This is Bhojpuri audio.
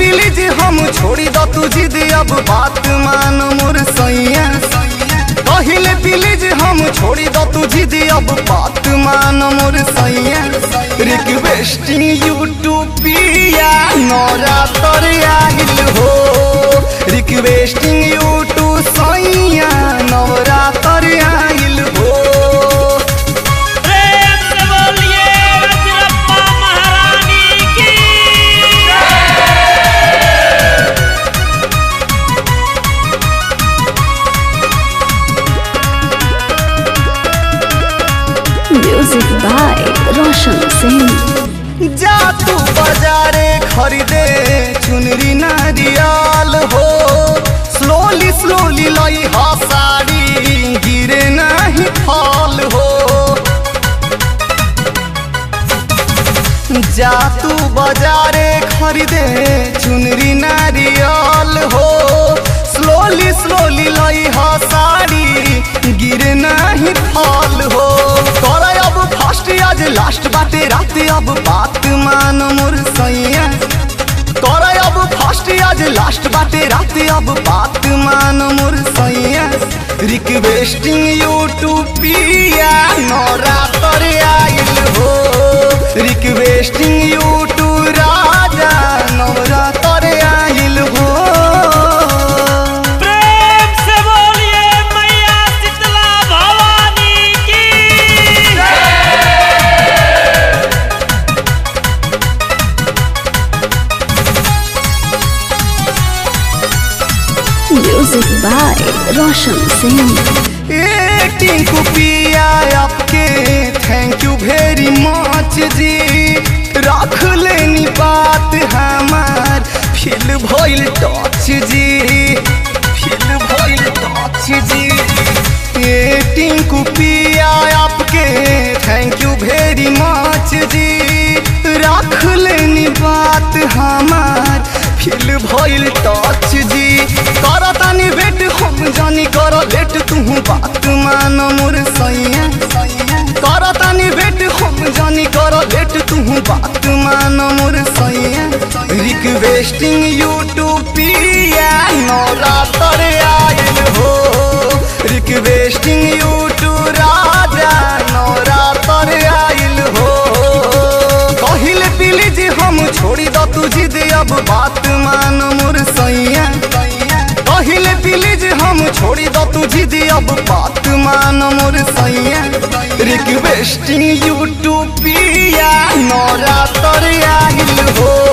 प्लीज हम छोड़ी द तू जिद अब बात मान मोर सैया कहिले प्लीज हम छोड़ी द तू जिद अब बात मान मोर सैया रिक्वेस्टिंग यू टू पिया नौरा तर आगिल हो रिक्वेस्टिंग यू टू सैया नौरा तर आगिल हो प्रेम से बोलिए रजरप्पा महारानी की Music by Roshan Singh. जा तू बाजारे खरीदे चुनरी नारियल हो स्लोली स्लोली लई हा साड़ी गिरे नहीं फल हो जा तू बाजारे खरीदे चुनरी नारियल हो स्लोली स्लोली लई हा साड़ी गिरे नहीं फल हो कर अब फर्स्ट आज लास्ट बाटे रात अब बात मान मोर सैया कर अब फर्स्ट आज लास्ट बाटे रात अब बात मान मोर सैया रिक्वेस्टिंग यू टू पिया नौरा तर आइल हो रिक्वेस्टिंग यू टू राजा नौरा तर आइल हो प्रेम से बोलिए मैया शीतला भवानी की Music by Roshan Singh. ए टिंकू पिया आपके थैंक यू वेरी मच जी रख लेनी बात हमार फील भइल टच जी फील भइल टच जी ए टिंकू पिया आपके थैंक यू वेरी मच जी रख लेनी बात हमार फील भइल टच जी करतानी बेट हम जानी कर लेट तू बात मान मोर सैया करतानी बेट हम जानी कर लेट तू बात मान मोर सैया रिक्वेस्टिंग यू टू पिया नौरा तर आयल हो रिक्वेस्टिंग यू टू राजा नौरा तर आयल हो कहिले प्लीज हम छोड़ी द तू जिद अब बात मान मोर सैया कहिले प्लीज हम छोड़ी द तू जिद अब बात मान मोर सैया रिक्वेस्टिंग यू टू पिया नौरा तर आइल हो